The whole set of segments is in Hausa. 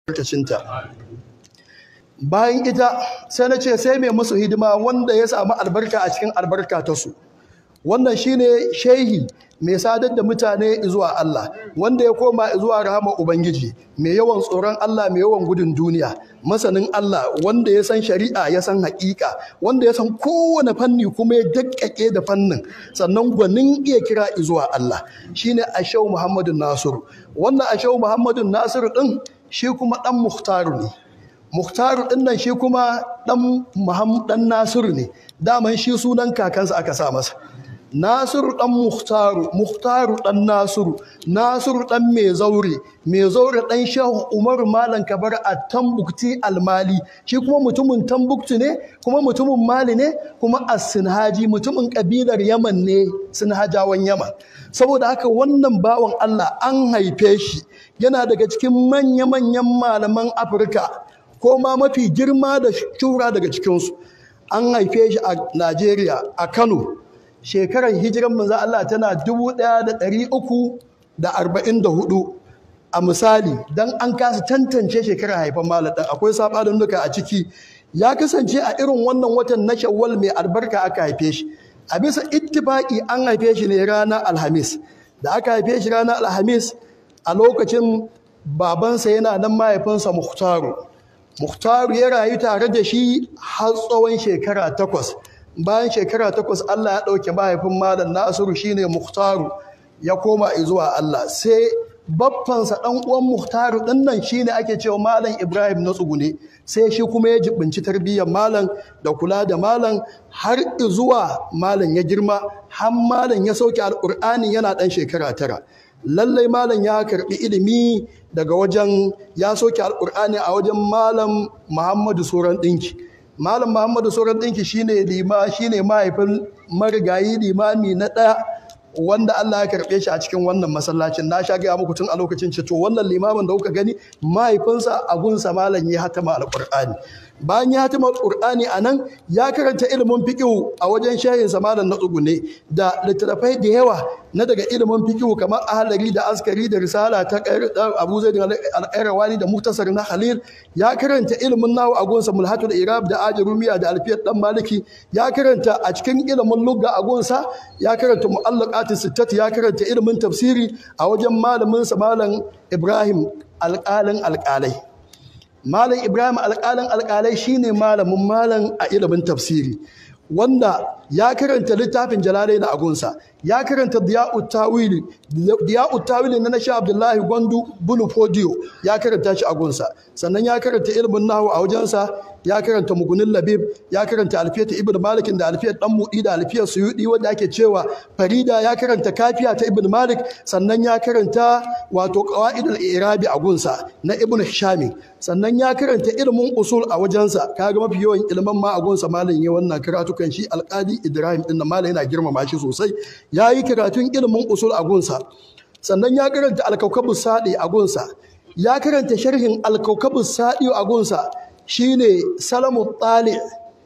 albarkacinta bayan ita sai na ce sai mai musu hidima wanda ya samu albarka a cikin albarka ta su wannan shine shehi mai sadar da mutane zuwa Allah wanda ya koma zuwa rahama ubangiji mai yawan tsoron Allah mai yawan gudun duniya masanin Allah wanda ya san shari'a ya san haƙiƙa wanda ya san kowane fanni kuma ya dakkake da fannin sannan gwanin iya kira zuwa Allah shine Ashau Muhammadu Nasiru wannan Ashau Muhammadu Nasiru din shi kuma dan Muhtaru ne Muhtaru din nan shi kuma dan Muhammad dan Nasiru ne daman shi sunan kakansa aka sa masa Nasiru ɗan Muhtaru, Muhtaru ɗan Nasiru, Nasiru ɗan mai zaure, mai zaure ɗan Shehu Umaru Malam Kabar a Tambukti Almali, shi kuma mutumin Tambukti ne, kuma mutumin Mali ne, kuma a Sinhaji, mutumin ƙabilar Yaman ne, Sinhajawan Yaman. Saboda haka wannan bawan Allah an haife shi, yana daga cikin manya-manyan malaman Afirka, ko ma mafi girma da shura daga cikinsu. An haife shi a Najeriya, a Kano, shekarar hijiran manzo Allah tana 1344 a misali dan an kasa tantance shekarar haifan malam dan akwai sabanin duka a ciki ya kasance a irin wannan watan na Shawwal mai albarka aka haife shi a bisa ittifaqi an haife shi ne ranar Alhamis da aka haife shi ranar Alhamis a lokacin babansa yana nan mahaifinsa Muhtaru Muhtaru ya rayu tare da shi har tsawon shekara takwas bayan shekara takwas Allah ya ɗauke mahaifin malam Nasiru shine Muhtaru ya koma zuwa Allah sai baffansa ɗan uwan Muhtaru ɗin nan shine ake cewa malam Ibrahim na tsugune sai shi kuma ya jibinci tarbiyyar malam da kula da malam har zuwa malam ya girma har malam ya sauke alƙur'ani yana ɗan shekara tara lallai malam ya karɓi ilimi daga wajen ya sauke alƙur'ani a wajen malam Muhammadu Soran ɗinki Malam Muhammadu Sauran ɗinki shine lima shine mahaifin marigayi limami na ɗaya wanda Allah ya karɓe shi a cikin wannan masallacin na sha gaya muku tun a lokacin ce to wannan limamin da kuka gani mahaifinsa abunsa malam ya hatama alƙur'ani bayan ya hatima alƙur'ani a nan ya karanta ilimin fiƙihu a wajen shahinsa malam na tsugune da littattafai da yawa na daga ilimin fiƙihu kamar ahalari da askari da risala ta abu zai alƙairawani da mutasar na halil ya karanta ilimin nawa a gunsa mulhatul irab da ajarumiya da alfiyar dan maliki ya karanta a cikin ilimin lugga a gunsa ya karanta mu'allaqatis sittat ya karanta ilimin tafsiri a wajen malamin sa malam ibrahim alƙalin alƙalai malam ibrahim alƙalin alƙalai shine malamin malam a ilimin tafsiri wanda ya karanta littafin jalalai na agunsa ya karanta diya'ut tawili diya'ut tawili na nashi abdullahi gwandu bunu fodiyo ya karanta shi agunsa sannan ya karanta ilimin nahu a wajensa ya karanta mugunin labib ya karanta alfiyata ibn malikin da alfiyar dan mudi da alfiyar suyudi wanda ake cewa farida ya karanta kafiya ta ibn malik sannan ya karanta wato qawaidul irabi a gunsa na ibn hishami sannan ya karanta ilimin usul a wajensa kaga mafi yawan ilimin ma a gunsa malam ya wannan karatukan shi alqadi ibrahim din malam yana girmama shi sosai yayi karatun ilimin usul a gunsa sannan ya karanta alkaukabus sadi a gunsa ya karanta sharhin alkaukabus sadi a gunsa shine salamu tali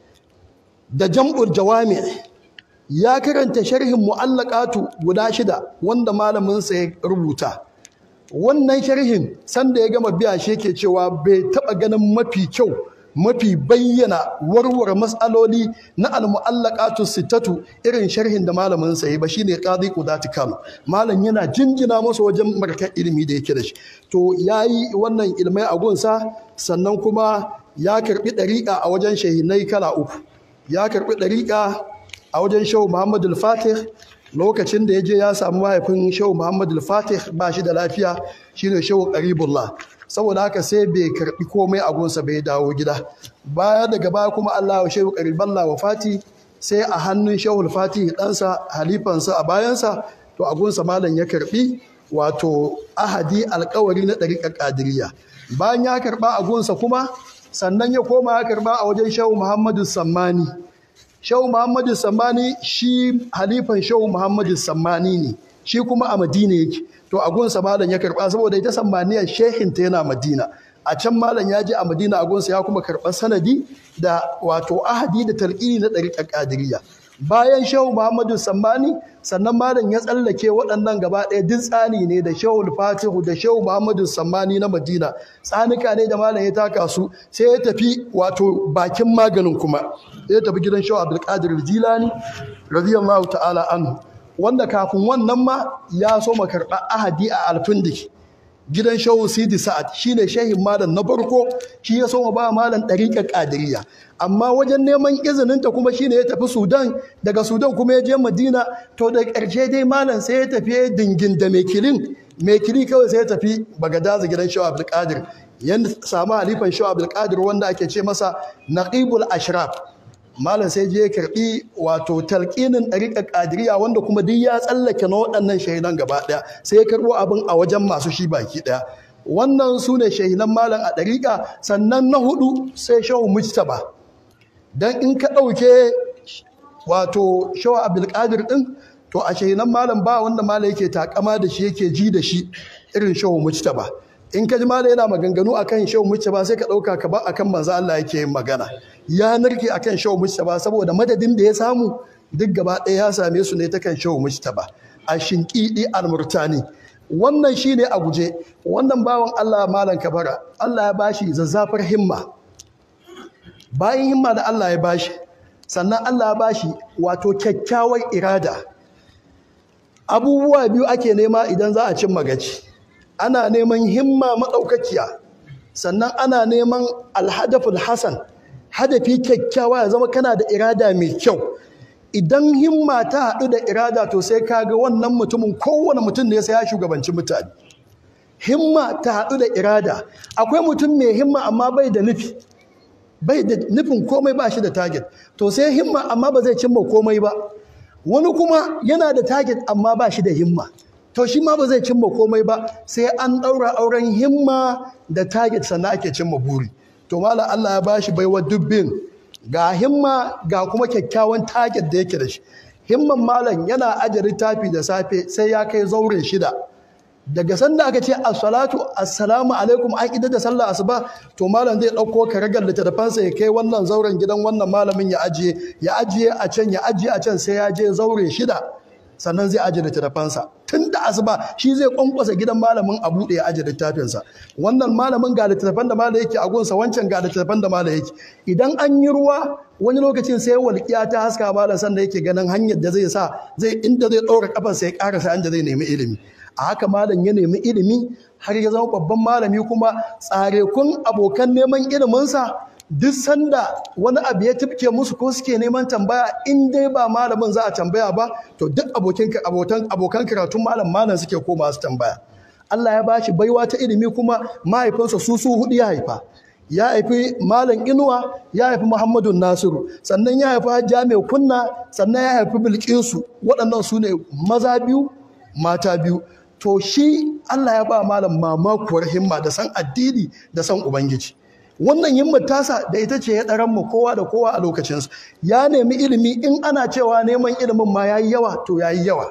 da jam'ul jawami ya karanta sharhin mu'allaqatu guda shida wanda malamin sa ya rubuta wannan sharhin sanda ya gama biya shi yake cewa bai taba ganin mafi kyau mafi bayyana warware matsaloli na al-mu'allaqatu sittatu irin sharhin da malamin sa yi ba shine qadi qudati kano malam yana jinjina masa wajen markar ilimi da yake da shi to yayi wannan ilmai a gunsa sannan kuma ya karbi ɗariƙa a wajen shahinai kala uku ya karbi ɗariƙa a wajen shehu muhammadu fatih lokacin da ya je ya samu mahaifin shehu muhammadu fatih ba shi da lafiya shine shehu ƙaribullah saboda haka sai bai karbi komai a gunsa bai dawo gida baya daga baya kuma allah wa shehu ƙaribullah wa fati sai a hannun shehu fatih ɗansa halifansa a bayansa to a gunsa malam ya karbi wato ahadi alkawari na ɗariƙar ƙadiriya bayan ya karɓa a gunsa kuma sannan ya koma ya karba a wajen shehu muhammadu sammani shehu muhammadu sammani shi halifan shehu muhammadu sammani ne shi kuma a madina yake to a gunsa malam ya karba saboda ita sammaniyar shehinta yana madina a can malam ya je a madina a gunsa ya kuma karɓar sanadi da wato ahadi da talƙini na ɗariƙar ƙadiriya bayan shehu muhammadu sammani sannan malam ya tsallake waɗannan gaba ɗaya duk tsani ne da shehu fatihu da shehu muhammadu sammani na madina tsanika ne da malam ya taka su sai ya tafi wato bakin maganin kuma ya tafi gidan shehu abdulkadir jilani radiyallahu ta'ala anhu wanda kafin wannan ma ya so karɓar ahadi a alfindiki gidan shehu sidi sa'ad shine shehin malam na farko shi ya so ba malam ɗariƙar ƙadiriya amma wajen neman izininta kuma shine ya tafi sudan daga sudan kuma ya je madina to da ƙarshe dai malam sai ya tafi dingin da mekilin mekili kawai sai ya tafi bagadaza gidan shehu abdulkadir ya samu halifan shehu abdulkadir wanda ake ce masa naqibul ashraf malam sai je ya karbi wato talqinin ɗariƙar ƙadiriya wanda kuma duk ya tsallake na waɗannan shahidan gaba ɗaya sai ya karɓo abin a wajen masu shi baki ɗaya wannan su ne shahidan malam a ɗariƙa sannan na hudu sai shehu mujtaba dan in ka ɗauke wato shehu abdulkadir ɗin to a shahidan malam ba wanda malam yake takama da shi yake ji da shi irin shehu mujtaba in ka ji malam yana maganganu akan shehu mujtaba sai ka ɗauka ka ba akan manzo Allah yake yin magana ya narke akan shehu mujtaba saboda madadin da ya samu duk gaba ɗaya ya same su ne ta kan shehu mujtaba a shinƙiɗi almurtani wannan shine a guje wannan bawan Allah malam kabara Allah ya bashi zazzafar himma bayan himma da Allah ya bashi sannan Allah ya bashi wato kyakkyawar irada abubuwa biyu ake nema idan za a cin magaci ana neman himma maɗaukakiya sannan ana neman alhadaful hasan hadafi kyakkyawa ya zama kana da irada mai kyau idan himma ta haɗu da irada to sai ka ga wannan mutumin kowane mutum ne sai ya shugabanci mutane himma ta haɗu da irada akwai mutum mai himma amma bai da nufi bai da nufin komai ba shi da target to sai himma amma ba zai cimma komai ba wani kuma yana da target amma ba shi da himma to shi ma ba zai cimma komai ba sai an ɗaura auren himma da target sannan ake cimma buri to mala Allah ya bashi baiwa dubbin ga himma ga kuma kyakkyawan target da yake da shi himman malam yana aje littafi da safe sai ya kai zauren shida daga sanda aka ce as-salatu assalamu alaikum an idar da sallah asuba to malam zai dauko karagar littattafansa ya kai wannan zauren gidan wannan malamin ya ajiye ya ajiye a can ya ajiye a can sai ya je zaure shida sannan zai ajiye littattafansa tun da asuba shi zai kwankwasa gidan malamin a buɗe ya ajiye littafinsa wannan malamin ga littattafan da malam yake a gunsa wancan ga littattafan da malam yake idan an yi ruwa wani lokacin sai walƙiya ta haska malam sanda yake ganin hanyar da zai sa zai inda zai ɗaura kafarsa ya ƙarasa inda zai nemi ilimi a haka malam ya nemi ilimi har ya zama babban malami kuma tsarekun abokan neman iliminsa duk sanda wani abu ya tifke musu ko suke neman tambaya in dai ba malamin za a tambaya ba to duk abokin abokan abokan karatun malam malam suke koma su tambaya Allah ya bashi baiwa ta ilimi kuma mahaifinsa su su hudu ya haifa ya haifi malam inuwa ya haifi muhammadu nasiru sannan ya haifi hajja mai kunna sannan ya haifi bilkisu waɗannan su ne maza biyu mata biyu to shi Allah ya ba malam mamakuwar himma da san addini da san ubangiji wannan himmar tasa da ita ce ya ɗaran mu kowa da kowa a lokacinsu ya nemi ilimi in ana cewa neman ilimin ma yayi yawa to yayi yawa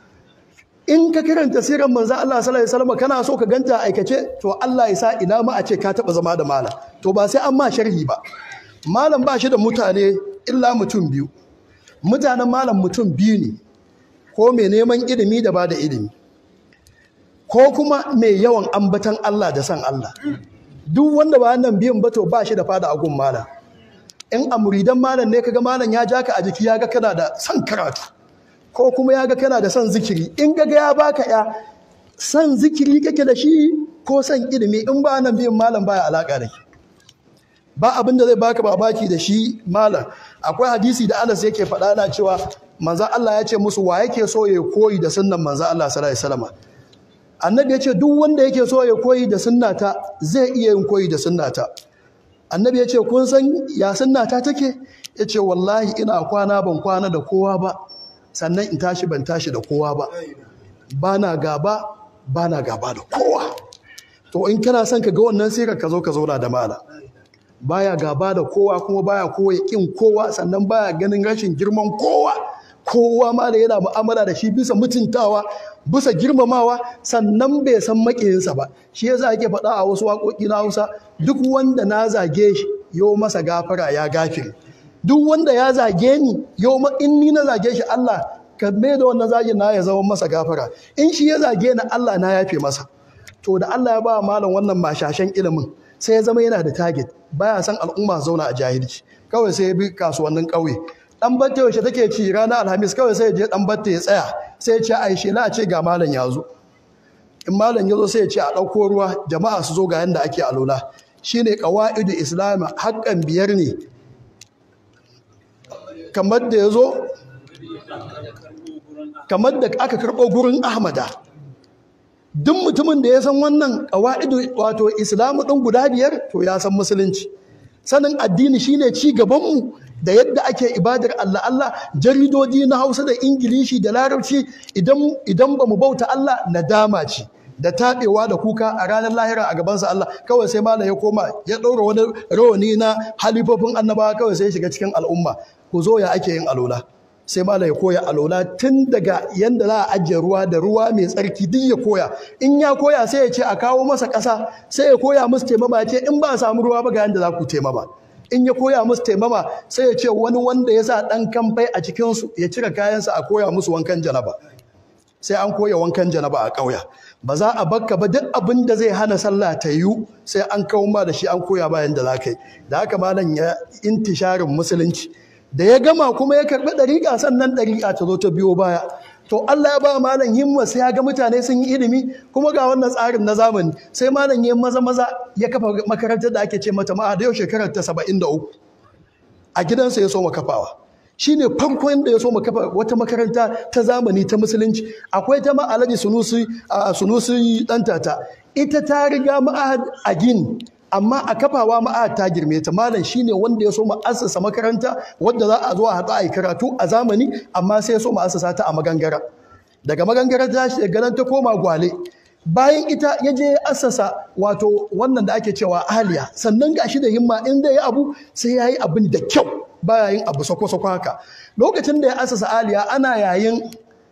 in ka karanta sirar manzo Allah sallallahu alaihi wasallam kana so ka ganta aikace to Allah ya sa ina ma a ce ka taba zama da malam to ba sai an ma sharhi ba malam ba shi da mutane illa mutum biyu mutanen malam mutum biyu ne ko mai neman ilimi da ba da ilimi ko kuma mai yawan ambatan Allah da san Allah duk wanda ba nan biyun ba to ba shi da fada a gun malam in a muridan malam ne kaga malam ya ja ka a jiki ya ga kana da son karatu ko kuma ya ga kana da son zikiri in ga ya baka ya son zikiri kake da shi ko son ilimi in ba nan biyun malam baya alaka da shi ba abin da zai baka babaki da shi malam akwai hadisi da Anas yake faɗa na cewa manzo Allah ya ce musu wa yake so ya koyi da sunnan manzo Allah sallallahu alaihi wasallam annabi ya ce duk wanda yake so ya koyi da sunnata zai iya yin koyi da sunnata annabi ya ce kun san ya sunnata take ya ce wallahi ina kwana ban kwana da kowa ba sannan in tashi ban tashi da kowa ba ba na gaba ba na gaba da kowa to in kana son ka ga wannan sirar ka zo ka zauna da mala baya gaba da kowa kuma baya kowa kin kowa sannan baya ganin rashin girman kowa kowa ma da yana mu'amala da shi bisa mutuntawa bisa girmamawa sannan bai san makiyinsa ba shi yasa ake faɗa a wasu waƙoƙi na Hausa duk wanda na zage shi yo masa gafara ya gafire duk wanda ya zage ni yau ma in ni na zage shi Allah ka mai da wannan zagin na ya zama masa gafara in shi ya zage ni Allah na yafe masa to da Allah ya ba malam wannan mashashen ilimin sai ya zama yana da target baya san al'umma zauna a jahilci kawai sai ya bi kasuwannin ƙauye dan batte yaushe take ci ranar alhamis kawai sai ya je dan batte ya tsaya sai ya ce ai shela a ce ga malam ya zo in malam ya zo sai ya ce a ɗauko ruwa jama'a su zo ga yanda ake alola shine qawaidu islam haƙƙan biyar ne kamar da ya zo kamar da aka karɓo gurin ahmada duk mutumin da ya san wannan ƙawa'idu wato islamu ɗin guda biyar to ya san musulunci sanin addini shine ci gabanmu da yadda ake ibadar Allah Allah jaridoji na Hausa da Ingilishi da Larabci idan idan bamu bauta Allah nadama ce da taɓewa da kuka a ranar lahira a gabansa Allah kawai sai malam ya koma ya ɗaura wani rawani na halifofin annabawa kawai sai ya shiga cikin al'umma ku zo ya ake yin alola sai malam ya koya alola tun daga yanda za a ajiye ruwa da ruwa mai tsarki duk ya koya in ya koya sai ya ce a kawo masa ƙasa sai ya koya musu taimama ya ce in ba a samu ruwa ba ga yanda za ku taimama in ya koya musu taimama sai ya ce wani wanda ya sa ɗan kamfai a cikinsu ya cire kayansa a koya musu wankan janaba sai an koya wankan janaba a ƙauya ba za a bakka ba duk abin da zai hana sallah ta yiwu sai an kawo ma da shi an koya bayan da za ka yi da haka malam ya intisharin musulunci da ya gama kuma ya karɓi ɗariƙa sannan ɗariƙa ta zo ta biyo baya to Allah ya ba malam himma sai ya ga mutane sun yi ilimi kuma ga wannan tsarin na zamani sai malam ya maza maza ya kafa makarantar da ake ce mata ma'a da yau shekarar ta saba'in da uku a gidansa ya so kafawa shine farkon da ya so kafa wata makaranta ta zamani ta musulunci akwai ta ma alhaji sunusi a sunusi dan tata ita ta riga ma'ahad a gini amma a kafawa ma'ahad ta girme ta malam shine wanda ya so assasa makaranta wadda za a zo a haɗu a yi karatu a zamani amma sai ya so assasa ta a magangara daga magangara ta shi daga nan ta koma gwale bayan ita ya je assasa wato wannan da ake cewa aliya sannan gashi da himma in zai yi abu sai ya yi abin da kyau baya yin abu sako-sako haka lokacin da ya assasa aliya ana yayin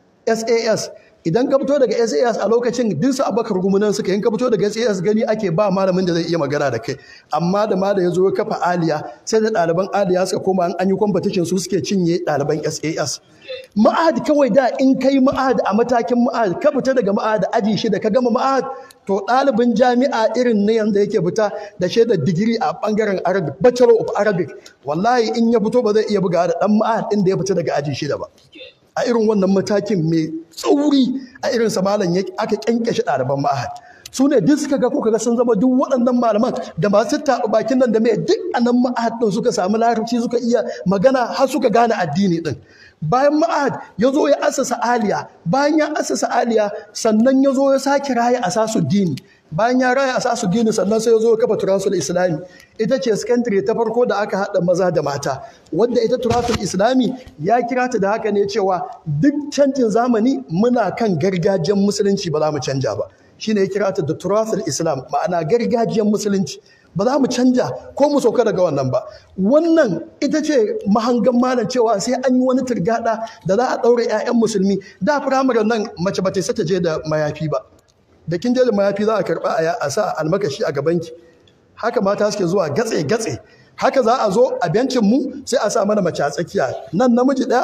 sas idan ka fito daga SAS a lokacin duk su abakar gumunan suka yin ka fito daga SAS gani ake ba malamin da zai iya magana da kai amma da ma da ya zo ya kafa aliya sai da ɗaliban aliya suka koma an yi competition su suke cinye ɗaliban SAS ma'ahad kawai da in kai ma'ahad a matakin ma'ahad ka fita daga ma'ahad aji shida ka gama ma'ahad to ɗalibin jami'a irin na yanzu yake fita da shaidar digiri a ɓangaren arabic bachelor of arabic wallahi in ya fito ba zai iya buga da ɗan ma'ahad ɗin da ya fita daga aji shida ba a irin wannan matakin mai tsauri a irin samalan aka kyankyashe ɗaliban ma'ahad su ne duk suka ga ko kaga sun zama duk waɗannan malaman da masu taɓa bakin nan da mai duk a nan ma'ahad ɗin suka samu larabci suka iya magana har suka gane addini ɗin bayan ma'ahad ya zo ya asasa aliya bayan ya asasa aliya sannan ya zo ya sake raya asasu dini bayan ya raya asasu dini sannan sai ya zo ya kafa turasul islami ita ce secondary ta farko da aka haɗa maza da mata wadda ita turasul islami ya kira ta da haka ne cewa duk canjin zamani muna kan gargajiyar musulunci ba za mu canja ba shine ya kira ta da turasul islam ma'ana gargajiyar musulunci ba za mu canja ko mu sauka daga wannan ba wannan ita ce mahangan malam cewa sai an yi wani turgada da za a ɗaure 'ya'yan musulmi da firamare nan mace ba ta ta je da mayafi ba da kin je da mayafi za a karɓa a sa almakashi a gabanki haka mata suke zuwa gatse gatse haka za a zo a bencin mu sai a sa mana mace a tsakiya nan namiji ɗaya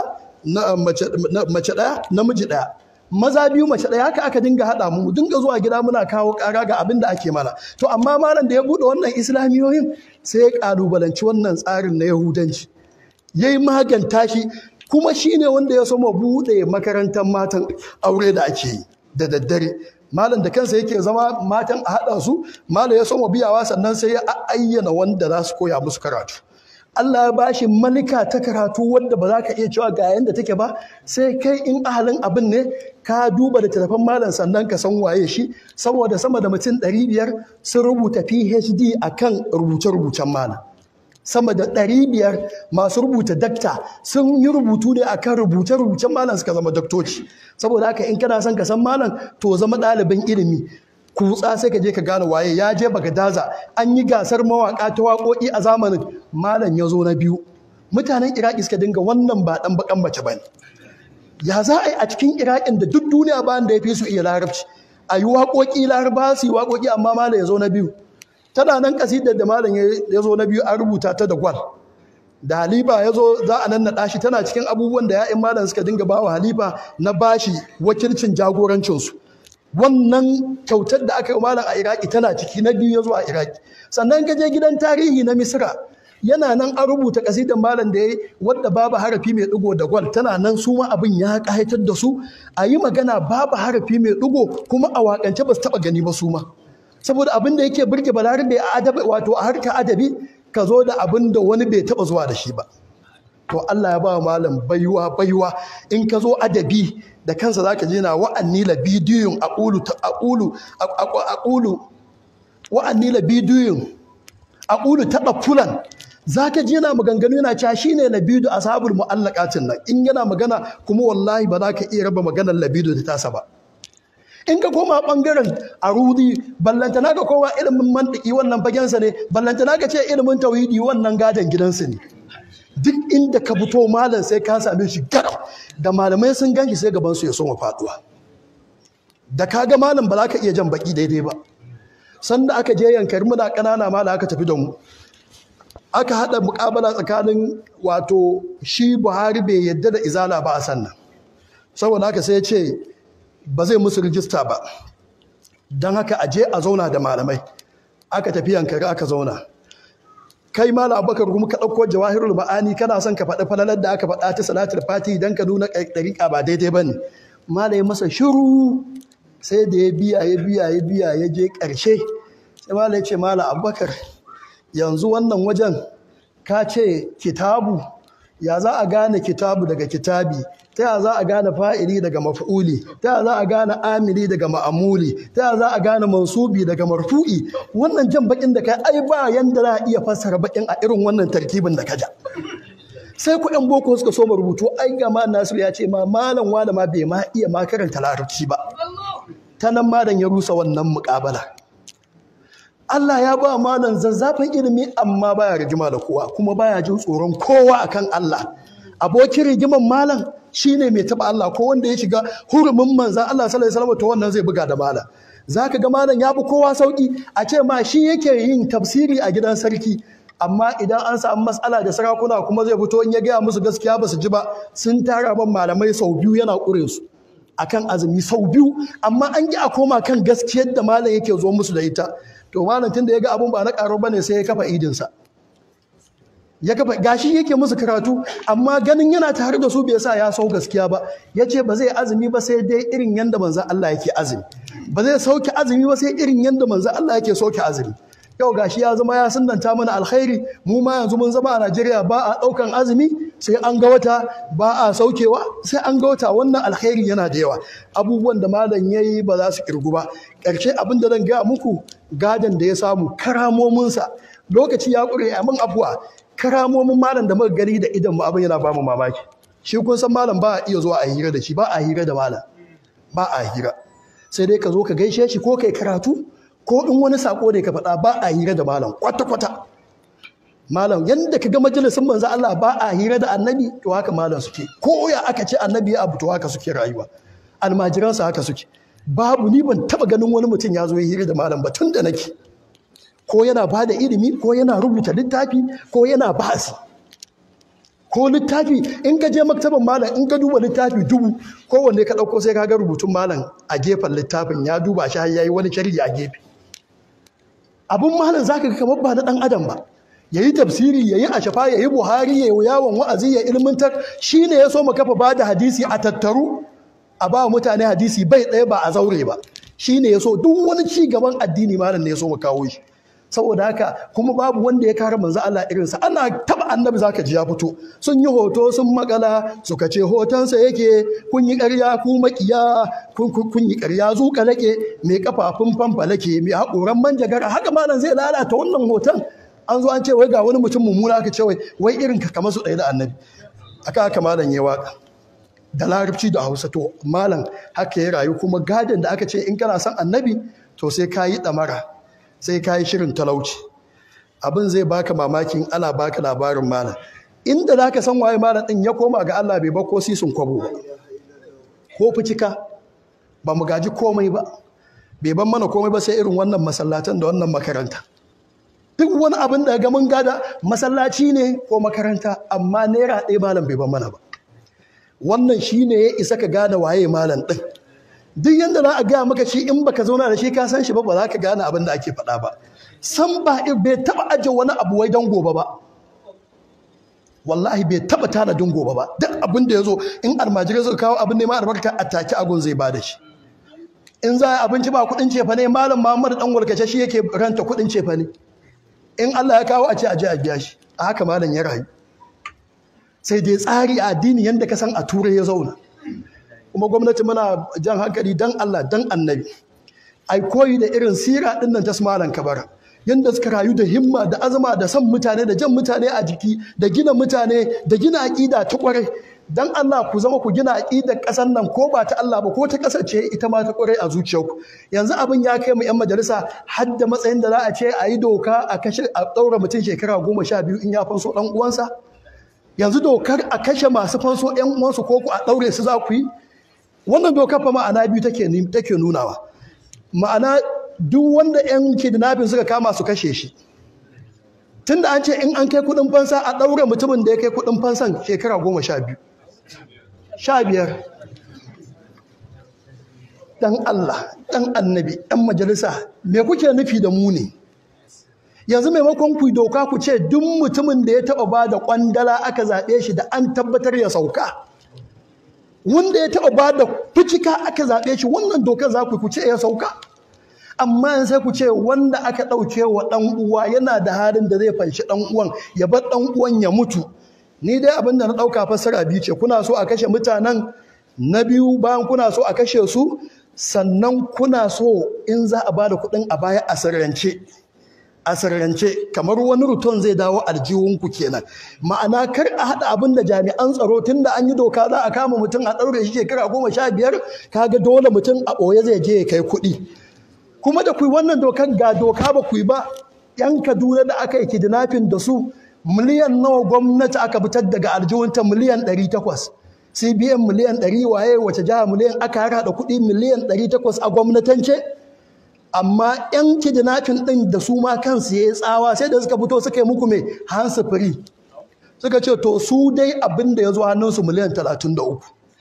mace ɗaya namiji ɗaya maza biyu mace ɗaya haka aka dinga haɗa mu dinga zuwa gida muna kawo ƙara ga abin da ake mana to amma malam da ya buɗe wannan islamiyoyin sai ya ƙalubalanci wannan tsarin na yahudanci ya yi maganta shi kuma shi ne wanda ya soma buɗe makarantar matan aure da ake yi da daddare malam da kansa yake zama matan a haɗa su malam ya soma biyawa sannan sai ya ayyana wanda za su koya musu karatu Allah ya bashi malika ta karatu wanda ba za ka iya cewa ga yanda take ba sai kai in ahalin abin ne ka duba da telefon malam sannan ka san waye shi saboda sama da mutum ɗari biyar sun rubuta PhD akan rubuce-rubucen malam sama da ɗari biyar masu rubuta dakta sun yi rubutu ne akan rubuce-rubucen malam suka zama daktoci saboda haka in kana son ka san malam to zama ɗalibin ilimi kutsa sai ka je ka gane waye ya je bagadaza an yi gasar mawaka ta waƙoƙi a zamanin malam ya zo na biyu mutanen iraki suka dinga wannan ba ɗan bakan mace ba ya za a yi a cikin iraƙin da duk duniya ba da ya fi su iya larabci a yi waƙoƙi laraba su yi waƙoƙi amma malam ya zo na biyu tana nan kasidar da malam ya zo na biyu an rubuta ta da gwal da halifa ya zo za a nannaɗa shi tana cikin abubuwan da ya'yan malam suka dinga bawa halifa na bashi wakilcin jagorancinsu wannan kyautar da aka yi malam a iraki tana ciki na biyu ya zo a iraki sannan ka je gidan tarihi na misira yana nan an rubuta kasidan malam da ya yi wadda babu harafi mai ɗigo da gwal tana nan su ma abin ya ƙayatar da su a yi magana babu harafi mai ɗigo kuma a waƙance ba su taɓa gani ba su ma saboda abin da yake burge balarabe a adabi wato a harkar adabi ka zo da abin da wani bai taɓa zuwa da shi ba to Allah ya ba malam baiwa baiwa in ka zo adabi da kansa zaka je na wa'anni la bidiyun aqulu aqulu aqulu wa'anni la bidiyun aqulu fulan zaka je yana maganganu yana cewa shine labidu ashabul muallaqatin nan in yana magana kuma wallahi ba za ka iya raba maganar labidu da tasa ba in ka koma bangaren arudi ballantana ka koma ilimin mantiki wannan fagensa ne ballantana ka ce ilimin tauhidi wannan gadon gidansu ne duk inda ka fito malam sai ka same shi garau da malamai sun ganshi sai gaban su ya soma faduwa da ka ga malam ba za ka iya jan baki daidai ba sanda aka je yankari muna ƙanana malam aka tafi da mu aka haɗa muƙabala tsakanin wato shi buhari bai yadda da izala ba a sannan saboda haka sai ya ce ba zai musu rijista ba don haka aje a zauna da malamai aka tafi yankari aka zauna kai malam abubakar kuma ka ɗauko jawahirul ma'ani kana son ka faɗi falalar da aka faɗa ta salatul fati don ka nuna ɗariƙa ba daidai ba ne malam ya masa shiru sai da ya biya ya biya ya biya ya je ƙarshe sai malam ya ce malam abubakar yanzu wannan wajen ka ce kitabu ya za a gane kitabu daga kitabi ta ya za a gane fa'ili daga maf'uli ta ya za a gane amili daga ma'amuli ta ya za a gane mansubi daga marfu'i wannan jan bakin da kai ai ba yanda za a iya fassara bakin a irin wannan tarkibin da ka ja sai ku yan boko suka so mu rubutu ai ga ma Nasiru ya ce ma malam wala ma bai ma iya ma karanta larabci ba ta nan malam ya rusa wannan muƙabala Allah ya ba malam zazzafin ilimi amma baya rigima da kowa kuma baya jin tsoron kowa akan Allah abokin rigiman malam shine mai taba Allah ko wanda ya shiga hurumin manzan Allah sallallahu alaihi wasallam to wannan zai buga da malam zaka ga malam ya fi kowa sauki a ce ma shi yake yin tafsiri a gidan sarki amma idan an samu matsala da sarakuna kuma zai fito in ya gaya musu gaskiya ba su ji ba sun tara ban malamai sau biyu yana ƙure su akan azumi sau biyu amma an ki a koma kan gaskiyar da malam yake zo musu da ita to malam tunda ya ga abun ba na karo bane sai ya kafa idinsa ya kafa gashi yake musu karatu amma ganin yana tare da su bai sa ya sau gaskiya ba ya ce ba zai azumi ba sai dai irin yanda manzan Allah yake azumi ba zai sauke azumi ba sai irin yanda manzan Allah yake sauke azumi yau gashi ya zama ya sunanta mana alkhairi mu ma yanzu mun zama a Najeriya ba a ɗaukan azumi sai an ga wata ba a saukewa sai an ga wata wannan alkhairi yana da yawa abubuwan da malam yayi ba za su kirgu ba ƙarshe abin da zan gaya muku gadon da ya samu karamominsa lokaci ya ƙure a min abuwa karamomin malam da muka gani da idan mu abin yana ba mu mamaki shi kun san malam ba a iya zuwa a hira da shi ba a hira da malam ba a hira sai dai ka zo ka gaishe shi ko kai karatu ko in wani sako ne ka faɗa ba a hira da malam kwata-kwata malam yadda ka ga majalisin manzo Allah ba a hira da annabi to haka malam suke ko ya aka ce annabi ya abu to haka suke rayuwa almajiransa haka suke babu ni ban taba ganin wani mutum ya zo ya hira da malam ba tun da nake ko yana ba da ilimi ko yana rubuta littafi ko yana ba'asi ko littafi in ka je maktaban malam in ka duba littafi dubu kowanne ka ɗauko sai ka ga rubutun malam a gefen littafin ya duba shi har yayi wani sharhi a gefe abun malam zaka ga kamar ba na dan adam ba yayi tafsiri yayi ashafa yayi buhari yayi yawon wa'azi ya ilmantar shine ya so mu kafa ba da hadisi a tattaru a ba mutane hadisi bai ɗaya ba a zaure ba shine ya so duk wani ci gaban addini malam ne ya so mu kawo shi saboda haka kuma babu wanda ya kare manzo Allah irinsa ana taba annabi zaka ji ya fito sun yi hoto sun makala suka ce hotonsa yake kun yi ƙarya ku makiya kun yi ƙarya zuƙa lake mai kafafun fanfalake mai haƙoran manjagara haka malam zai lalata wannan hoton an zo an ce wai ga wani mutum mummuna aka ce wai wai irin ka kamar su ɗaya da annabi aka haka malam ya waka da larabci da hausa to malam haka ya rayu kuma gadon da aka ce in kana son annabi to sai ka yi ɗamara sai ka yi shirin talauci abin zai baka mamakin ana baka labarin malam inda za ka san waye malam ɗin ya koma ga Allah bai bako sisun kwabo ba ko ficika ba mu gaji komai ba bai ban mana komai ba sai irin wannan masallatan da wannan makaranta duk wani abin da ga mun gada masallaci ne ko makaranta amma naira ɗaya malam bai ban mana ba wannan shi ne ya isa ka gane waye malam ɗin duk yadda za a gaya maka shi in baka zauna da shi ka san shi ba ba za ka gane abin da ake faɗa ba san ba bai taɓa aje wani abu wai don gobe ba wallahi bai taɓa tanadin gobe ba duk abin da ya zo in almajirai suka kawo abin neman albarka a take agun zai ba da shi in za a abinci ba kuɗin cefa ne malam muhammad dan walkace shi yake ranta kuɗin cefa ne in allah ya kawo a ce a je a biya shi a haka malam ya rayu sai dai tsari a addini yadda ka san a turai ya zauna kuma gwamnati muna jan hankali dan Allah dan annabi ai koyi da irin sira din nan ta malam kabara yadda suka rayu da himma da azama da son mutane da jan mutane a jiki da gina mutane da gina aƙida ta ƙwarai dan Allah ku zama ku gina aƙidar ƙasar nan ko ba ta Allah ba ko ta ƙasar ce ita ma ta ƙwarai a zuciyarku yanzu abin ya kai mu 'yan majalisa har da matsayin da za a ce a yi doka a kashe a ɗaura mutum shekara goma sha biyu in ya fanso ɗan uwansa yanzu dokar a kashe masu fanso ‘yan uwansu ko ku a ɗaure su za ku yi wannan dokar fa ma'ana biyu take nunawa ma'ana duk wanda ‘yan kidnapping suka kama su kashe shi tunda an ce in an kai kuɗin fansa a ɗaure mutumin da ya kai kuɗin fansan shekara goma sha biyu sha biyar dan Allah dan annabi ɗan majalisa me kuke nufi da mu ne yanzu maimakon ku doka ku ce duk mutumin da ya taba ba da kwandala aka zaɓe shi da an tabbatar ya sauka wanda ya taba ba da fucika aka zaɓe shi wannan dokar za ku ce ya sauka amma sai ku ce wanda aka ɗauke wa ɗan uwa yana da halin da zai fanshi ɗan uwan ya bar ɗan uwan ya mutu ni dai abin da na ɗauka fassara biyu ce kuna so a kashe mutanen na biyu bayan kuna so a kashe su sannan kuna so in za a ba da kuɗin a baya a sirrance a sirrance kamar wani ruton zai dawo aljihunku kenan ma'ana kar a haɗa abin da jami'an tsaro tun da an yi doka za a kama mutum a ɗaure shi shekara goma sha biyar kaga dole mutum a ɓoye zai je ya kai kuɗi kuma da kuyi wannan dokar ga doka ba kuyi ba yan kaduna da aka yi kidnapping da su miliyan nawa gwamnati aka fitar daga aljihunta miliyan ɗari takwas cbn miliyan ɗari waye wace jiha miliyan aka haɗa kuɗi miliyan ɗari takwas a gwamnatance amma 'yan kidnapping ɗin da su ma kansu ya yi tsawa sai da suka fito suka yi muku mai hansu firi suka ce to su dai abin da ya zo hannunsu miliyan 33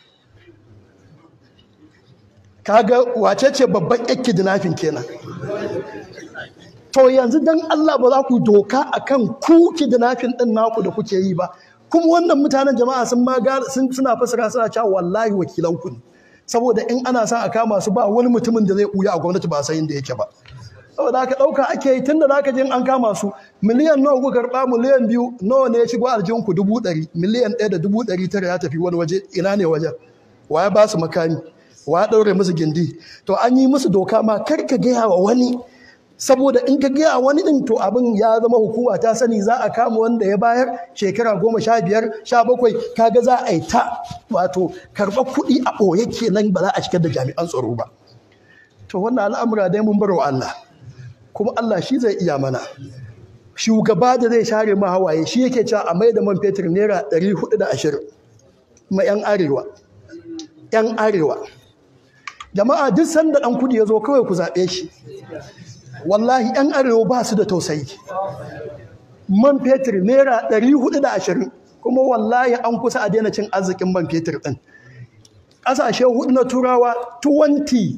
kaga wace ce babban 'yan kidnapping kenan to yanzu dan Allah ba za ku doka akan ku kidnapping ɗin naku da kuke yi ba kuma wannan mutanen jama'a sun ma suna fasara suna cewa wallahi wakilanku ne saboda in ana sa a kama su ba wani mutumin da zai ɓuya a gwamnati ba san inda yake ba saboda haka ɗauka ake yi tun da za ka je an kama su miliyan nawa ku karɓa miliyan biyu nawa ne ya shigo aljihunku dubu ɗari miliyan ɗaya da dubu ɗari tara ya tafi wani waje ina ne wajen wa ya ba su makami wa ya ɗaure musu gindi to an yi musu doka ma kar ka gaya wa wani saboda in ka gaya wani ɗin to abin ya zama hukuma ta sani za a kama wanda ya bayar shekara goma sha biyar sha bakwai kaga za a yi ta wato karɓar kuɗi a ɓoye kenan ba za a shigar da jami'an tsaro ba to wannan al'amura dai mun barwa Allah kuma Allah shi zai iya mana shugaba da zai share ma hawaye shi yake cewa a mai da man fetur naira ɗari hudu da ashirin ma 'yan arewa 'yan arewa jama'a duk sanda ɗan kudi ya zo kawai ku zaɓe shi wallahi 'yan arewa ba su da tausayi man fetur naira 420 kuma wallahi an kusa a daina cin arzikin man fetur ɗin ƙasashe hudu na turawa 20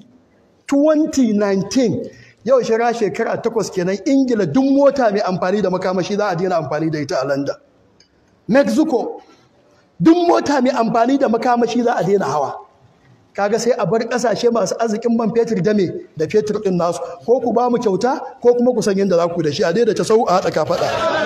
2019 yau shira shekara takwas kenan ingila duk mota mai amfani da makamashi za a daina amfani da ita a london mexico duk mota mai amfani da makamashi za a daina hawa kaga sai a bar kasashe masu arzikin man fetur da me da fetur din nasu ko ku ba mu kyauta ko kuma ku san yadda za ku da shi a daidaita sau a haɗa kafaɗa